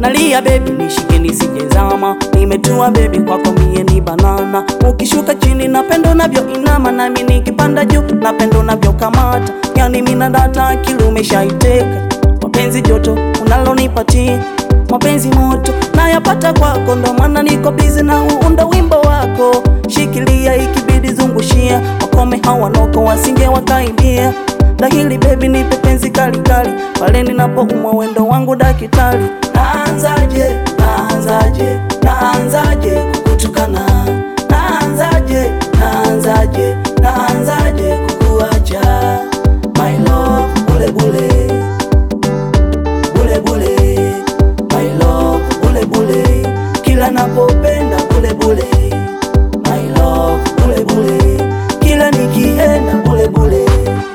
nalia bebi, nishike nisijezama, nimetua bebi, kwako mie ni banana. Ukishuka chini napendo unavyoinama, nami nikipanda juu napendo unavyokamata, yani mina data akili umeshaiteka, mapenzi joto unalonipatia mapenzi moto nayapata kwako, ndo maana niko bizi na uunda wimbo wako. Shikilia ikibidi zungushia, wakome hawanoko wasinge wakaibia. Dahili bebi, nipe penzi kalikali, pale ninapoumwa wendo wangu dakitali. Naanzaje, naanzaje, naanzaje kukutukana? Naanzaje, naanzaje, naanzaje kukuacha? My love, bule bule bule bule my love bule bule kila napopenda bule bule my love bule bule kila nikienda bule bule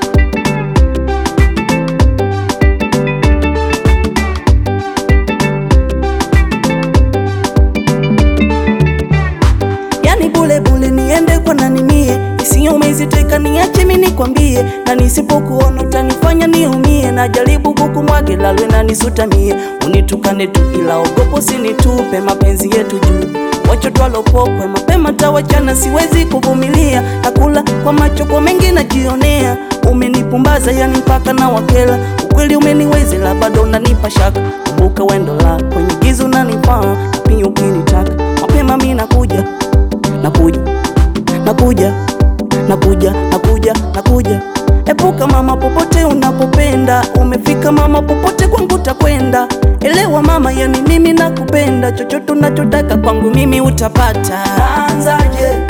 yani bule bule niende kwa nani mie isiyo umeziteka niache mimi nikwambie, na nisipokuona utanifanya niumie. Najaribu kukumwage lalwe na nisutamie, unitukane tu ila ogopo sinitupe mapenzi yetu juu wacho twalopokwe mapema tawachana, siwezi kuvumilia. Nakula kwa macho kwa mengi najionea, umenipumbaza yani mpaka na wakela. Ukweli umeniwezela bado unanipa shaka, kumbuka wendo la kwenye giza unanifaa pia ukinitaka mapema mi nakuja nakuja nakuja nakuja nakuja nakuja epuka mama popote unapopenda umefika mama popote kwangu takwenda elewa mama yani mimi nakupenda chochote unachotaka kwangu mimi utapata naanzaje